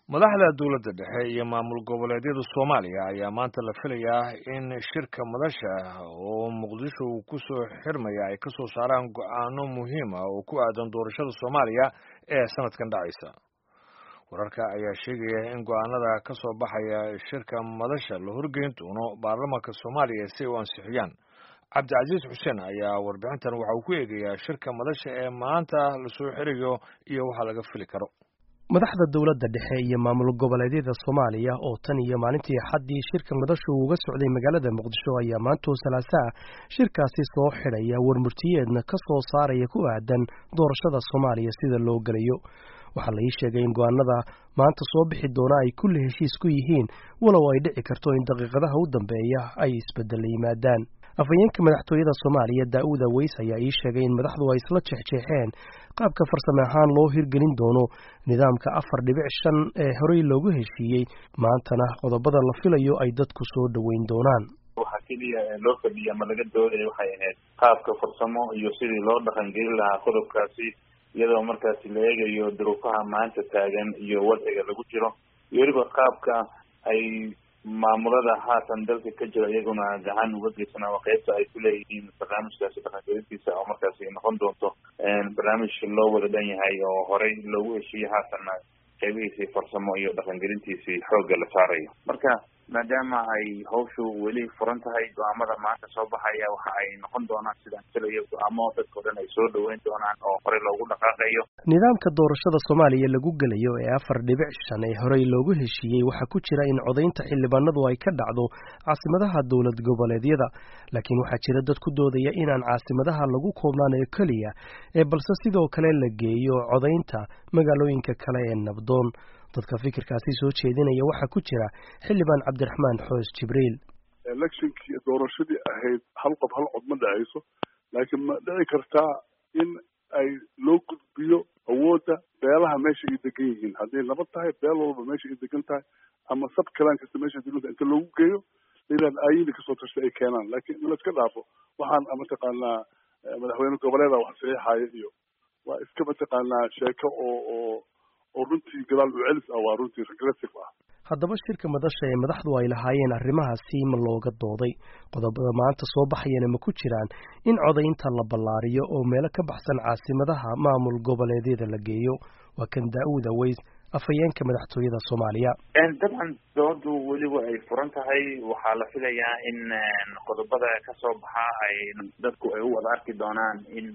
madaxda dowladda dhexe iyo maamul goboleedyada soomaaliya ayaa maanta la filayaa in shirka madasha oo muqdisho uu ku soo xirmaya ay ka soo saaraan go-aano muhiim ah oo ku aadan doorashada soomaaliya ee sanadkan dhacaysa wararka ayaa sheegaya in go-aanada ka soo baxaya shirka madasha la horgeyn doono baarlamaanka soomaaliya si ay u ansixiyaan cabdicasiis xuseen ayaa warbixintan waxa uu ku eegayaa shirka madasha ee maanta lasoo xirayo iyo waxa laga fili karo madaxda dowladda dhexe iyo maamul goboleedyada soomaaliya oo tan iyo maalintii xaddii shirka madashu uga socday magaalada muqdisho ayaa maantoo salaasaa shirkaasi soo xidhaya warmurtiyeedna ka soo saaraya ku aadan doorashada soomaaliya sida loo gelayo waxaa la ii sheegay in go-aanada maanta soo bixi doona ay kulli heshiis ku yihiin walow ay dhici karto in daqiiqadaha u dambeeya ay isbeddela yimaadaan afhayeenka madaxtooyada soomaaliya daa'uuda weys ayaa ii sheegay in madaxdu ay isla jeexjeexeen qaabka farsame ahaan loo hirgelin doono nidaamka afar dhibic shan ee horey loogu heshiiyey maantana qodobada la filayo ay dadku soo dhoweyn doonaan waxaa keliya loo fadhiya ama laga doodaya waxay ahayd qaabka farsamo iyo sidii loo dhaqangelin lahaa qodobkaasi iyadoo markaasi la eegayo duruufaha maanta taagan iyo wadciga lagu jiro iyo weliba qaabka ay maamulada haatan dalka ka jira iyaguna gacan uga geysanaa waa qeybta ay ku leeyihiin barnaamijkaasi dhaqangelintiisa oo markaasi noqon doonto barnaamij loo wada dhan yahay oo horey loogu heshiiyey haatanna qeybihiisii farsamo iyo dhaqangelintiisii xoogga la saarayo marka maadaama ay hawshu weli furan tahay go-aamada maanta soo baxaya waxa ay noqon doonaan sidaan filayo go-aamo dadka o dhan ay soo dhoweyn doonaan oo horey loogu dhaqaaqayo nidaamka doorashada soomaaliya lagu gelayo ee afar dhibic shan ee horey loogu heshiiyey waxaa ku jira in codaynta xildhibaanadu ay ka dhacdo caasimadaha dowlad goboleedyada laakiin waxaa jira dad ku doodaya inaan caasimadaha lagu koobnaan oo keliya ee balse sidoo kale la geeyo codaynta magaalooyinka kale ee nabdoon dadka fikirkaasi soo jeedinaya waxaa ku jira xildhibaan cabdiraxmaan xoos jibriil electionkii doorashadii ahayd hal qof hal cod ma dhacayso laakiin ma dhici kartaa in ay loo gudbiyo awoodda beelaha meesha ay degan yihiin hadday nabad tahay beel walba meesha ay degan tahay ama sab kalaan kasta meesha degan tahay inta loogu geeyo layidhahda aayida kasoo tashtay ay keenaan laakiin in la iska dhaafo waxaan mataqaanaa madaxweyne goboleeda wax saxiixaaya iyo waa iska mataqaanaa sheeko oo oo oo runtii gadaal u celis ah waa runtii regressive ah haddaba shirka madasha ee madaxdu ay lahaayeen arrimahaasi ma looga dooday qodobada maanta soo baxayana ma ku jiraan in codaynta la ballaariyo oo meelo ka baxsan caasimadaha maamul goboleedyada la geeyo waa kan daa'uuda weys afhayeenka madaxtooyada soomaaliya dabcan doodu weliba ay furan tahay waxaa la filayaa in qodobada kasoo baxa ay dadku ay u wada arki doonaan in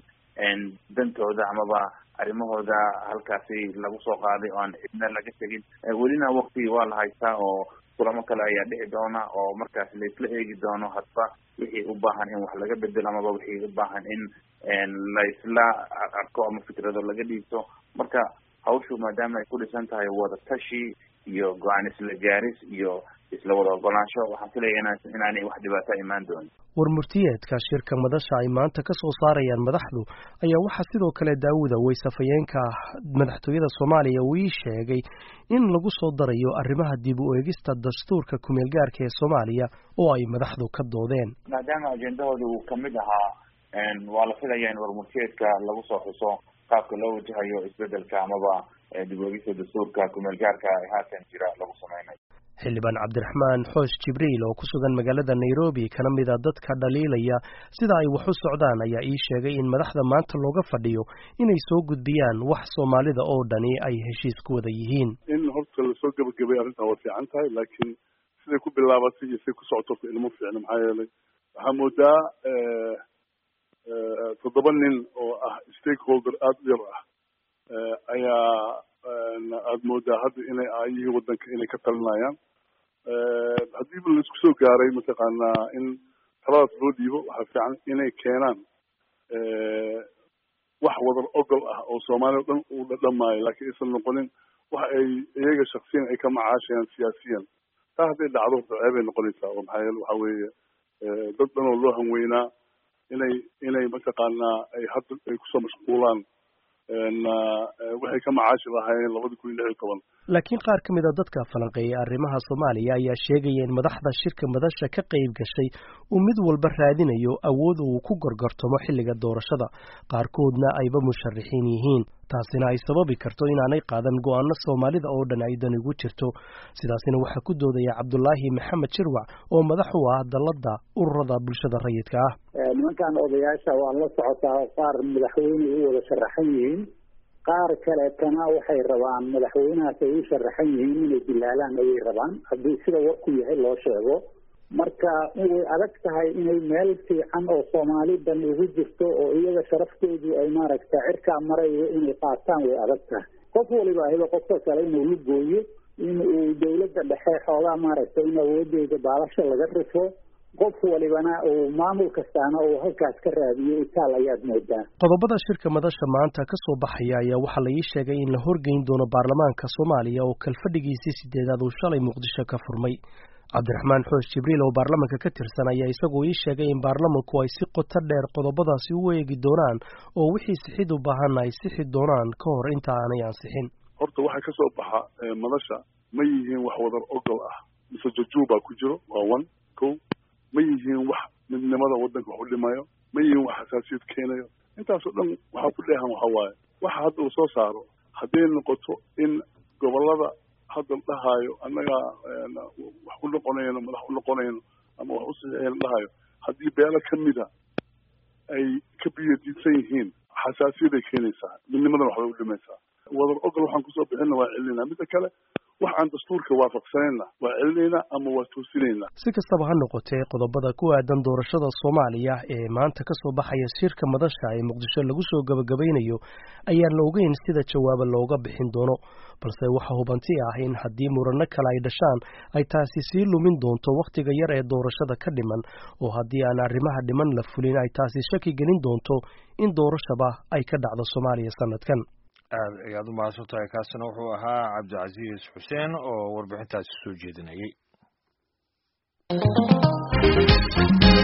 dantooda amaba arrimahooda halkaasi lagu soo qaaday oo aan cidna laga tegin welina wakti waa la haystaa oo kulamo kale ayaa dhici doona oo markaas laisla eegi doono hadba wixii u baahan in wax laga bedelo amaba wixii u baahan in laisla arko ama fikrado laga dhiibto marka hawshu maadaama ay ku dhisan tahay wada tashi iyo go-aan isla gaaris iyo isla wada ogolaansho waxaan filaya inaanay wax dhibaato imaan doonin warmurtiyeedka shirka madasha ay maanta ka soo saarayaan madaxdu ayaa waxaa sidoo kale daawuda weys afhayeenka madaxtooyada soomaaliya uu ii sheegay in lagu soo darayo arrimaha dib u eegista dastuurka kumeel gaarka ee soomaaliya oo ay madaxdu ka doodeen maadaama ajendahooda uu kamid ahaa waa la filaya in warmurtiyeedka lagu soo xuso qaabka loo wajahayo isbedelka amaba dib u eegista dastuurka kumeel gaarka ee haatan jira lagu sameynayo xildhibaan cabdiraxmaan xoos jibriil oo ku sugan magaalada nairobi kana mid a dadka dhaliilaya sida ay wax u socdaan ayaa ii sheegay in madaxda maanta looga fadhiyo inay soo gudbiyaan wax soomaalida oo dhani ay heshiis ku wada yihiin in horta lasoo gebagabay arrintan waa fiican tahay laakiin siday ku bilaabatay iyo siday ku socoto horta ilmo fiicna maxaa yeelay waxaa moodaa toddoba nin oo ah stakeholder aada u yar ah ayaa aada moodaa hadda inay aayihii waddanka inay ka talinayaan haddiiba laisku soo gaaray mataqaanaa in taladaas loo dhiibo waxaa fiican inay keenaan wax wadar ogol ah oo soomaaliya o dhan uu dhadhamaayo laakiin aysan noqonin wax ay iyaga shaksiyan ay ka macaashayaan siyaasiyan taa hadday dhacdo horta ceebay noqonaysaa oo maxaa yeele waxa weeye dad dhan oo loo hanweynaa inay inay mataqaanaa ay hadda ay kusoo mashquulaan waxay ka macaashi lahaayeen labada kun iyo lix iyo toban laakiin qaar ka mid a dadka falanqeeyay arrimaha soomaaliya ayaa sheegaya in madaxda shirka madasha ka qayb gashay uu mid walba raadinayo awood uu ku gorgortamo xilliga doorashada qaarkoodna ayba musharaxiin yihiin taasina ay sababi karto inaanay qaadan go'aano soomaalida oo dhan ay dan ugu jirto sidaasina waxaa ku doodaya cabdulaahi maxamed jirwac oo madax u ah dalladda ururada bulshada rayidka ah nimankan odayaasha waa la socotaa qaar madaxweyne u wada sharaxan yihiin qaar kaleetana waxay rabaan madaxweynahaas ay u sharaxan yihiin inay dilaalaan ayay rabaan haddii sida warku yahay loo sheego marka way adag tahay inay meel fiican oo soomaalidan ugu jirto oo iyaga sharaftoodu ay maaragta cirkaa marayo inay qaataan way adag tahay qof waliba ahiba qofka kale inuu la gooyo in uu dawladda dhexe xoogaa maaragtay in awoodeeda baalasho laga rifo qof walibana uu maamul kastaana uu halkaas ka raadiyo itaal ayaad moodaa qodobada shirka madasha maanta ka soo baxaya ayaa waxaa la ii sheegay in la horgeyn doono baarlamaanka soomaaliya oo kalfadhigiisii sideedaad uu shalay muqdisho ka furmay cabdiraxmaan xoosh jibriil oo baarlamanka ka tirsan ayaa isagoo ii sheegay in baarlamanku ay si qoto dheer qodobadaasi u eegi doonaan oo wixii sixid u baahanna ay sixi doonaan ka hor inta aanay ansixin horta waxaa ka soo baxa madasha ma yihiin wax wadar ogol ah mise jujuubaa ku jiro waa one ko ma yihiin wax midnimada waddanka wax u dhimayo ma yihiin wax xasaasiyad keenayo intaasoo dhan waxaa ku dheehan waxa waaye waxa hadda uu soo saaro hadday noqoto in gobollada hadda la dhahaayo annagaa wax u noqonayno madax u noqonayno ama wax u saxiixayno dhahayo haddii beelo ka mida ay ka biyadiidsan yihiin xasaasiyaday keenaysaa midnimadana waxbay u dhimaysaa wadar ogol waxaan kusoo bixinna waa celinayna midda kale wax aan dastuurka waafaqsanayna waa celinaynaa ama waa toosinaynaa si kastaba ha noqotee qodobada ku aadan doorashada soomaaliya ee maanta ka soo baxaya shirka madasha ee muqdisho lagu soo gabagabaynayo ayaan la ogeyn sida jawaaba looga bixin doono balse waxa hubanti ah in haddii murano kale ay dhashaan ay taasi sii lumin doonto wakhtiga yar ee doorashada ka dhiman oo haddii aan arrimaha dhiman la fulin ay taasi shaki gelin doonto in doorashaba ay ka dhacdo soomaaliya sanadkan aad ayaad u mahadsan tahay kaasina wuxuu ahaa cabdicasiis xuseen oo warbixintaasi soo jeedinayay